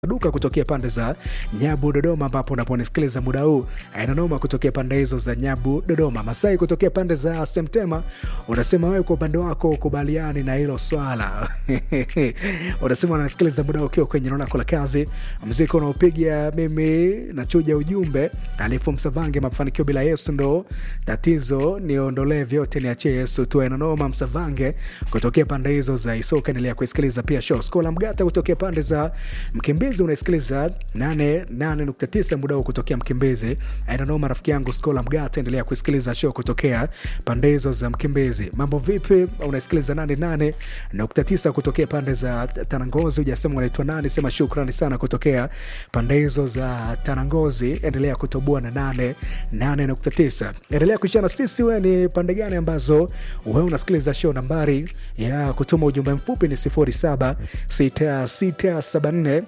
duka kutokea pande za Nyabu Dodoma, ambapo unaponisikiliza muda huu ainanoma kutokea pande hizo za Nyabu Dodoma. Masai kutokea pande za Semtema, unasema wewe kwa upande wako ukubaliani na hilo swala unasema unasikiliza muda huu ukiwa kwenye eneo lako la kazi, mziki unaopiga mimi nachuja ujumbe alifu Msavange, mafanikio bila Yesu ndo tatizo, niondolee vyote niachie Yesu tu. Ainanoma Msavange kutokea pande hizo za Isoka, endelea kuisikiliza pia show Skola Mgata kutokea pande za Mkimbizi unaisikiliza 88.9 muda huu kutokea Mkimbizi. Ainanoma rafiki yangu Skola Mgata, endelea kuisikiliza show kutokea pande hizo za Mkimbizi. Mambo vipi? Unaisikiliza 88.9 kutokea pande za Tanangozi. Ujasema unaitwa nani? Sema shukrani sana kutokea pande hizo za Tanangozi, endelea kutoboa na 88.9. Endelea kuishana sisi, we ni pande gani ambazo wewe unasikiliza show? Nambari ya kutuma ujumbe mfupi ni 076674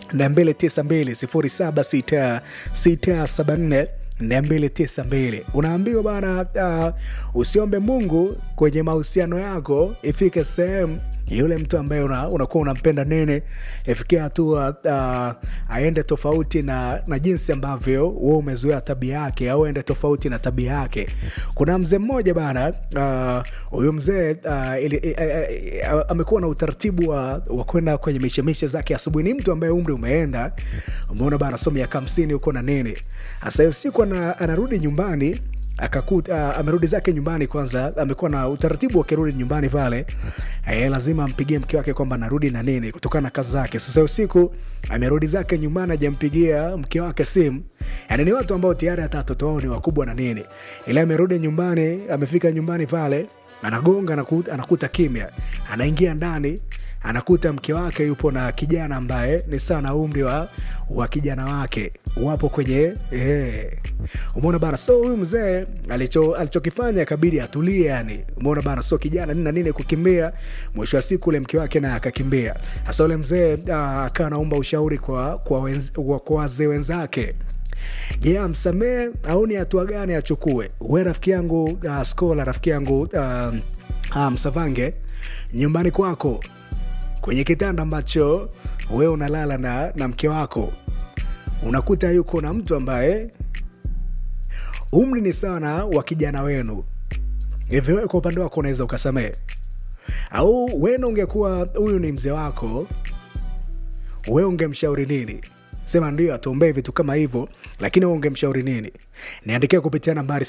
292 076674 292. Unaambiwa bana, uh, usiombe Mungu kwenye mahusiano yako ifike sehemu yule mtu ambaye unakuwa una unampenda nene ifikia hatua uh, aende tofauti na, na jinsi ambavyo we umezoea tabia yake au aende tofauti na tabia yake. Kuna mzee mmoja bana, huyu uh, mzee uh, uh, uh, amekuwa na utaratibu wa, wa kwenda kwenye mishemishe zake asubuhi. Ni mtu ambaye umri umeenda, umeona bana, so miaka hamsini huko na nini. Sasa hiyo siku anarudi nyumbani akakuta uh, amerudi zake nyumbani. Kwanza amekuwa na utaratibu akirudi nyumbani pale eh, lazima ampigie mke wake kwamba narudi na nini kutokana na kazi zake. Sasa usiku amerudi zake nyumbani, ajampigia mke wake simu. Yani ni watu ambao tayari hata watoto wao ni wakubwa na nini, ila amerudi nyumbani, amefika nyumbani pale anagonga, anakuta, anakuta kimya, anaingia ndani anakuta mke wake yupo na kijana ambaye ni sawa na umri wa, wa kijana wake wapo kwenye eh, umeona bana. So huyu mzee alicho alichokifanya kabidi atulie, yani umeona bana. So kijana nini na nini kukimbia, mwisho wa siku ule mke wake naye akakimbia. Sasa ule mzee akawa anaomba ushauri kwa kwa wenz, kwa wazee wenzake. Je, yeah, amsamee au ni hatua gani achukue? We rafiki yangu uh, Skola rafiki yangu uh, uh, Msavange, nyumbani kwako kwenye kitanda ambacho wewe unalala na, na mke wako unakuta yuko na mtu ambaye umri ni sana wa kijana wenu hivi, wewe kwa upande wako unaweza ukasamehe? Au wena ungekuwa huyu ni mzee wako, wewe ungemshauri nini? Sema ndio atuombee vitu kama hivyo, lakini wewe ungemshauri nini? Niandikia kupitia nambari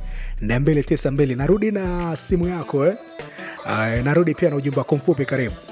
0766742292. Narudi na simu yako eh? Uh, narudi pia na ujumbe wako mfupi. Karibu.